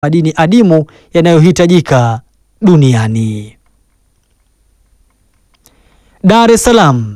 madini adimu yanayohitajika duniani. Dar es Salaam.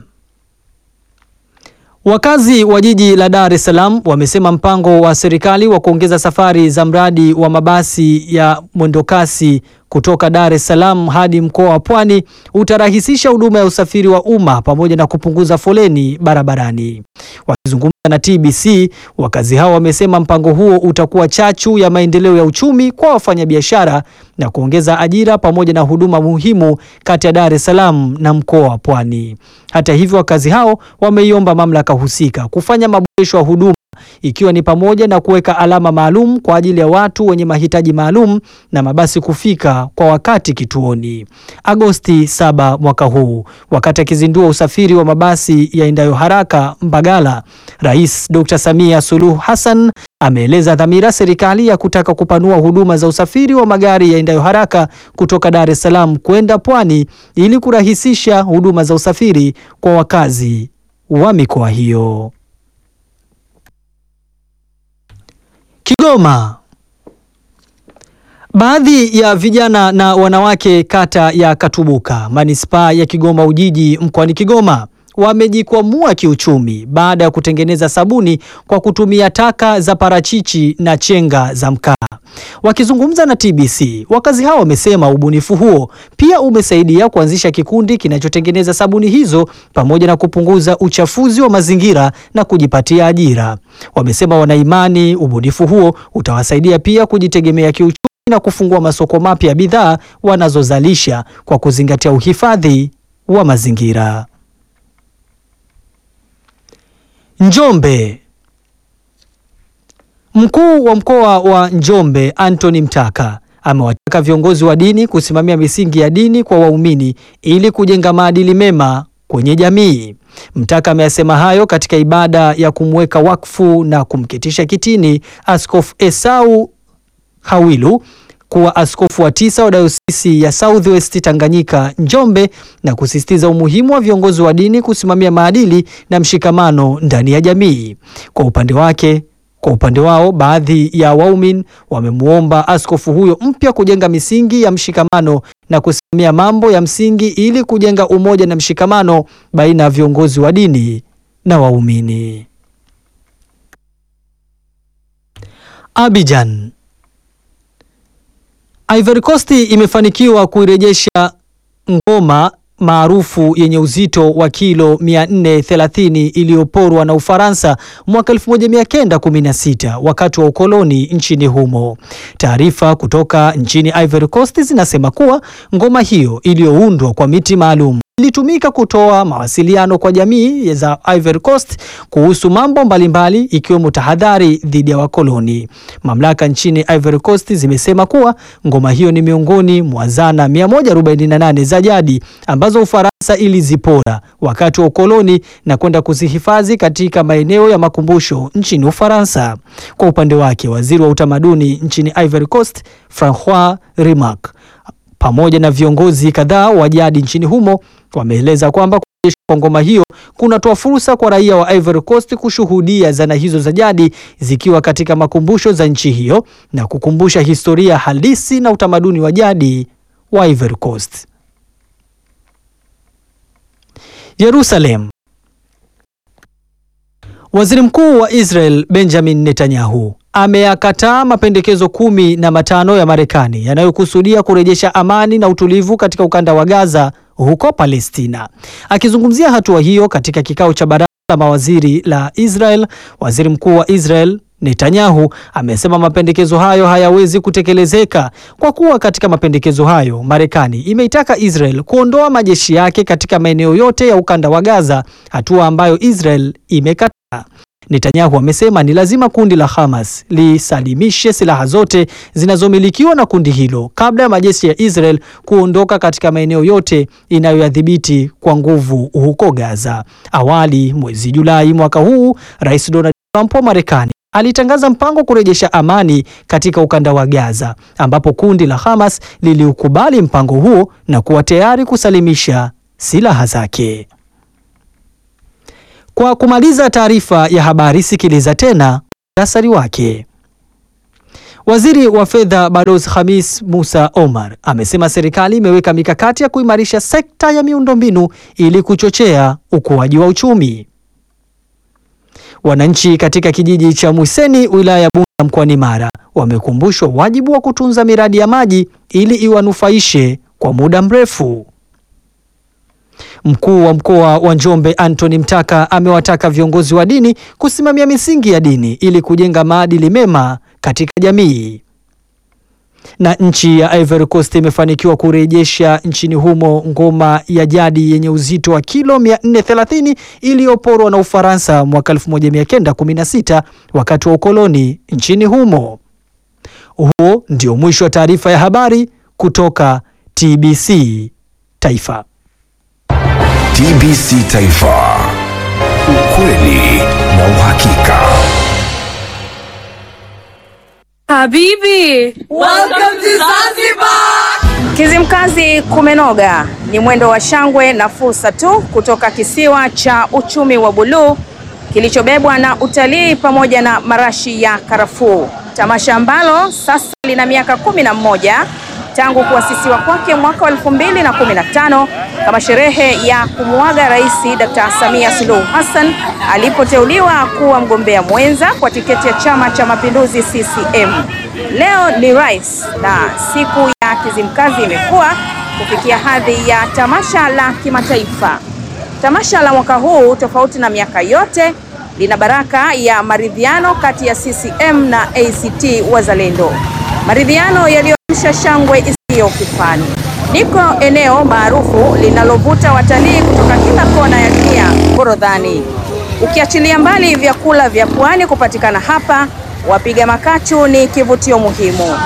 Wakazi wa jiji la Dar es Salaam wamesema mpango wa serikali wa kuongeza safari za mradi wa mabasi ya mwendokasi kutoka Dar es Salaam hadi mkoa wa Pwani utarahisisha huduma ya usafiri wa umma pamoja na kupunguza foleni barabarani. Wakizungumza na TBC, wakazi hao wamesema mpango huo utakuwa chachu ya maendeleo ya uchumi kwa wafanyabiashara na kuongeza ajira pamoja na huduma muhimu kati ya Dar es Salaam na mkoa wa Pwani. Hata hivyo, wakazi hao wameiomba mamlaka husika kufanya maboresho ya huduma ikiwa ni pamoja na kuweka alama maalum kwa ajili ya watu wenye mahitaji maalum na mabasi kufika kwa wakati kituoni. Agosti 7 mwaka huu, wakati akizindua usafiri wa mabasi yaendayo haraka Mbagala, Rais Dr. Samia Suluhu Hassan ameeleza dhamira serikali ya kutaka kupanua huduma za usafiri wa magari yaendayo haraka kutoka Dar es Salaam kwenda Pwani ili kurahisisha huduma za usafiri kwa wakazi wa mikoa hiyo. Kigoma. Baadhi ya vijana na wanawake kata ya Katubuka, manispaa ya Kigoma Ujiji mkoani Kigoma wamejikwamua kiuchumi baada ya kutengeneza sabuni kwa kutumia taka za parachichi na chenga za mkaa. Wakizungumza na TBC, wakazi hao wamesema ubunifu huo pia umesaidia kuanzisha kikundi kinachotengeneza sabuni hizo pamoja na kupunguza uchafuzi wa mazingira na kujipatia ajira. Wamesema wanaimani ubunifu huo utawasaidia pia kujitegemea kiuchumi na kufungua masoko mapya ya bidhaa wanazozalisha kwa kuzingatia uhifadhi wa mazingira. Njombe. Mkuu wa mkoa wa Njombe Anthony Mtaka amewataka viongozi wa dini kusimamia misingi ya dini kwa waumini ili kujenga maadili mema kwenye jamii. Mtaka ameyasema hayo katika ibada ya kumweka wakfu na kumketisha kitini Askofu Esau Hawilu kuwa askofu wa tisa wa dayosisi ya Southwest Tanganyika Njombe na kusisitiza umuhimu wa viongozi wa dini kusimamia maadili na mshikamano ndani ya jamii. Kwa upande wake kwa upande wao baadhi ya waumini wamemwomba askofu huyo mpya kujenga misingi ya mshikamano na kusimamia mambo ya msingi ili kujenga umoja na mshikamano baina ya viongozi wa dini na waumini. Abidjan. Ivory Coast imefanikiwa kuirejesha ngoma maarufu yenye uzito wa kilo 430 iliyoporwa na Ufaransa mwaka 1916 wakati wa ukoloni nchini humo. Taarifa kutoka nchini Ivory Coast zinasema kuwa ngoma hiyo iliyoundwa kwa miti maalum ilitumika kutoa mawasiliano kwa jamii za Ivory Coast kuhusu mambo mbalimbali ikiwemo tahadhari dhidi ya wakoloni. Mamlaka nchini Ivory Coast zimesema kuwa ngoma hiyo ni miongoni mwa zana 148 za jadi ambazo Ufaransa ilizipora wakati wa ukoloni na kwenda kuzihifadhi katika maeneo ya makumbusho nchini Ufaransa. Kwa upande wake, waziri wa utamaduni nchini Ivory Coast, Francois Remarque pamoja na viongozi kadhaa wa jadi nchini humo wameeleza kwamba kurejeshwa kwa ngoma hiyo kunatoa fursa kwa raia wa Ivory Coast kushuhudia zana hizo za jadi zikiwa katika makumbusho za nchi hiyo na kukumbusha historia halisi na utamaduni wa jadi wa Ivory Coast. Jerusalem. Waziri Mkuu wa Israel Benjamin Netanyahu ameyakataa mapendekezo kumi na matano ya Marekani yanayokusudia kurejesha amani na utulivu katika ukanda wa Gaza huko Palestina. Akizungumzia hatua hiyo katika kikao cha baraza la mawaziri la Israel, Waziri Mkuu wa Israel Netanyahu amesema mapendekezo hayo hayawezi kutekelezeka kwa kuwa katika mapendekezo hayo Marekani imeitaka Israel kuondoa majeshi yake katika maeneo yote ya ukanda wa Gaza, hatua ambayo Israel imekataa. Netanyahu amesema ni lazima kundi la Hamas lisalimishe silaha zote zinazomilikiwa na kundi hilo kabla ya majeshi ya Israel kuondoka katika maeneo yote inayoyadhibiti kwa nguvu huko Gaza. Awali mwezi Julai mwaka huu, Rais Donald Trump wa Marekani alitangaza mpango wa kurejesha amani katika ukanda wa Gaza ambapo kundi la Hamas liliukubali mpango huo na kuwa tayari kusalimisha silaha zake. Kwa kumaliza taarifa ya habari, sikiliza tena muhtasari wake. Waziri wa Fedha Balozi Khamis Musa Omar amesema serikali imeweka mikakati ya kuimarisha sekta ya miundombinu ili kuchochea ukuaji wa uchumi. Wananchi katika kijiji cha Mwiseni wilaya ya Bunda mkoani Mara wamekumbushwa wajibu wa kutunza miradi ya maji ili iwanufaishe kwa muda mrefu. Mkuu wa mkoa wa Njombe Anthony Mtaka amewataka viongozi wa dini kusimamia misingi ya dini ili kujenga maadili mema katika jamii. Na nchi ya Ivory Coast imefanikiwa kurejesha nchini humo ngoma ya jadi yenye uzito wa kilo 430 iliyoporwa na Ufaransa mwaka 1916 wakati wa ukoloni nchini humo. Huo ndio mwisho wa taarifa ya habari kutoka TBC Taifa. TBC Taifa. Ukweli na uhakika. Habibi, welcome to Zanzibar. Kizimkazi kumenoga ni mwendo wa shangwe na fursa tu kutoka kisiwa cha uchumi wa buluu kilichobebwa na utalii pamoja na marashi ya karafuu, tamasha ambalo sasa lina miaka kumi na mmoja tangu kuasisiwa kwake mwaka wa elfu mbili na kumi na tano kama sherehe ya kumuaga Rais Dr. Samia Suluhu Hassan alipoteuliwa kuwa mgombea mwenza kwa tiketi ya Chama cha Mapinduzi CCM. Leo ni rais na siku ya Kizimkazi imekuwa kufikia hadhi ya tamasha la kimataifa. Tamasha la mwaka huu tofauti na miaka yote lina baraka ya maridhiano kati ya CCM na ACT Wazalendo, maridhiano yaliyoamsha shangwe isiyo kifani. Niko eneo maarufu linalovuta watalii kutoka kila kona ya dunia, Forodhani. Ukiachilia mbali vyakula vya pwani kupatikana hapa, wapiga makachu ni kivutio muhimu.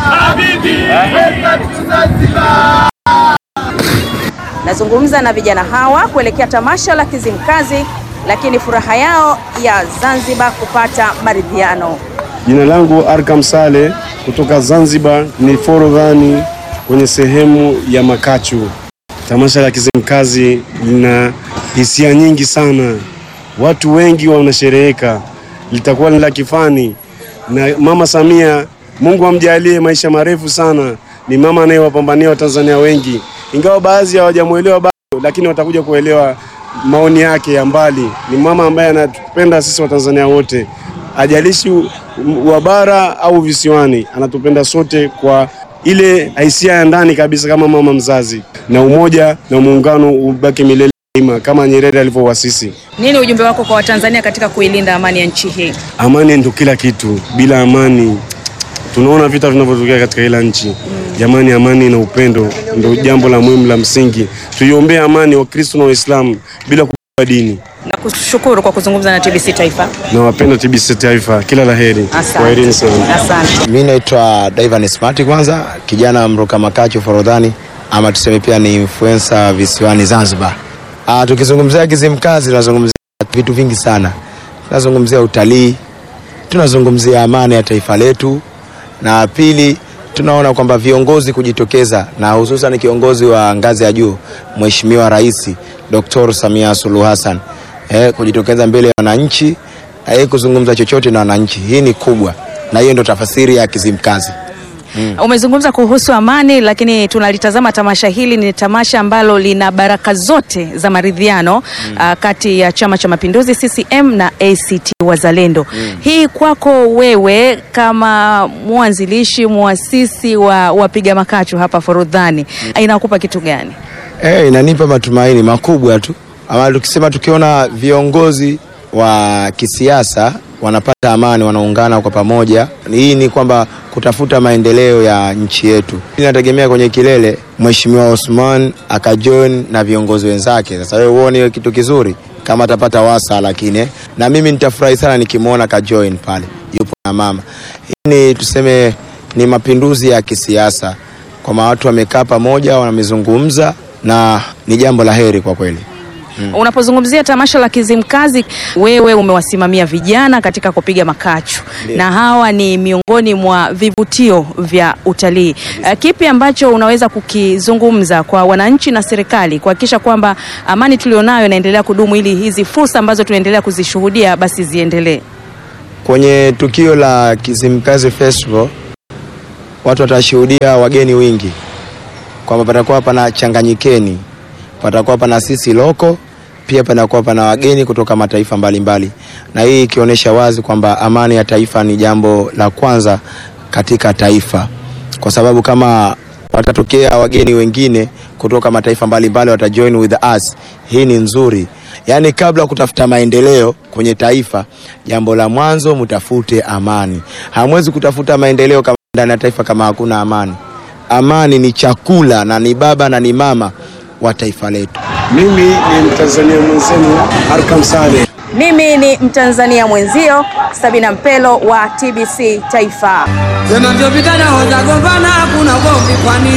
Nazungumza na vijana hawa kuelekea tamasha la Kizimkazi, lakini furaha yao ya Zanzibar kupata maridhiano. Jina langu Arkam Sale kutoka Zanzibar, ni Forodhani kwenye sehemu ya Makachu. Tamasha la Kizimkazi lina hisia nyingi sana, watu wengi wanashereheka, litakuwa ni la kifani na Mama Samia, Mungu amjalie maisha marefu sana. Ni mama anayewapambania Watanzania wengi, ingawa baadhi hawajamwelewa bado, lakini watakuja kuelewa maoni yake ya mbali. Ni mama ambaye anatupenda sisi Watanzania wote, ajalishi wa bara au visiwani, anatupenda sote kwa ile hisia ya ndani kabisa, kama mama mzazi, na umoja na muungano ubaki milele daima kama Nyerere alivyowasisi. Nini ujumbe wako kwa Watanzania katika kuilinda amani ya nchi hii? Amani ndio kila kitu, bila amani tunaona vita vinavyotokea katika kila nchi. Jamani, amani na upendo ndio jambo la muhimu la msingi. Tuiombee amani Wakristo na Waislamu bila kubagua dini. Na kushukuru kwa kuzungumza na TBC Taifa. Nawapenda TBC Taifa, kila la heri. Kwaherini sana. Asante. Mi naitwa Divan Smart, kwanza kijana mruka makachu Forodhani, ama tuseme pia ni influencer visiwani Zanzibar. Ah, tukizungumzia Kizimkazi tunazungumzia vitu vingi sana, tunazungumzia utalii, tunazungumzia amani ya taifa letu, na pili tunaona kwamba viongozi kujitokeza na hususan kiongozi wa ngazi ya juu Mheshimiwa Rais Dr. Samia Suluhu Hassan eh, kujitokeza mbele ya wananchi na yeye kuzungumza chochote na wananchi, hii ni kubwa, na hiyo ndio tafasiri ya Kizimkazi. Umezungumza kuhusu amani, lakini tunalitazama tamasha hili ni tamasha ambalo lina baraka zote za maridhiano ah, kati ya Chama cha Mapinduzi CCM na ACT Wazalendo. Hii kwako wewe kama mwanzilishi muasisi wa wapiga makachu hapa Forodhani inakupa kitu gani? Eh, inanipa matumaini makubwa tu, ama tukisema tukiona viongozi wa kisiasa wanapata amani, wanaungana kwa pamoja, hii ni kwamba kutafuta maendeleo ya nchi yetu. Inategemea kwenye kilele Mheshimiwa Osman akajoin na viongozi wenzake. Sasa wewe uone hiyo kitu kizuri kama atapata wasa, lakini eh, na mimi nitafurahi sana nikimwona kajoin pale yupo na mama. Hii ni tuseme ni mapinduzi ya kisiasa, kwamba watu wamekaa pamoja, wamezungumza na ni jambo la heri kwa kweli. Unapozungumzia tamasha la Kizimkazi, wewe umewasimamia vijana katika kupiga makachu na hawa ni miongoni mwa vivutio vya utalii. Uh, kipi ambacho unaweza kukizungumza kwa wananchi na serikali kuhakikisha kwamba amani tulionayo inaendelea kudumu ili hizi fursa ambazo tunaendelea kuzishuhudia basi ziendelee? Kwenye tukio la Kizimkazi Festival watu watashuhudia wageni wingi, kwamba patakuwa pana changanyikeni, patakuwa pana sisi loko, pia panakuwa pana wageni kutoka mataifa mbalimbali mbali. Na hii ikionyesha wazi kwamba amani ya taifa ni jambo la kwanza katika taifa, kwa sababu kama watatokea wageni wengine kutoka mataifa mbalimbali watajoin with us, hii ni nzuri. Yaani, kabla ya kutafuta maendeleo kwenye taifa, jambo la mwanzo mtafute amani. Hamwezi kutafuta maendeleo kama ndani ya taifa kama hakuna amani. Amani ni chakula na ni baba na ni mama wa taifa letu. Mimi ni Mtanzania mwenzenu Arkam Saleh. Mimi ni Mtanzania mwenzio Sabina Mpelo wa TBC Taifa. Sema ndio vijana hoja gombana, hakuna ugomvi kwani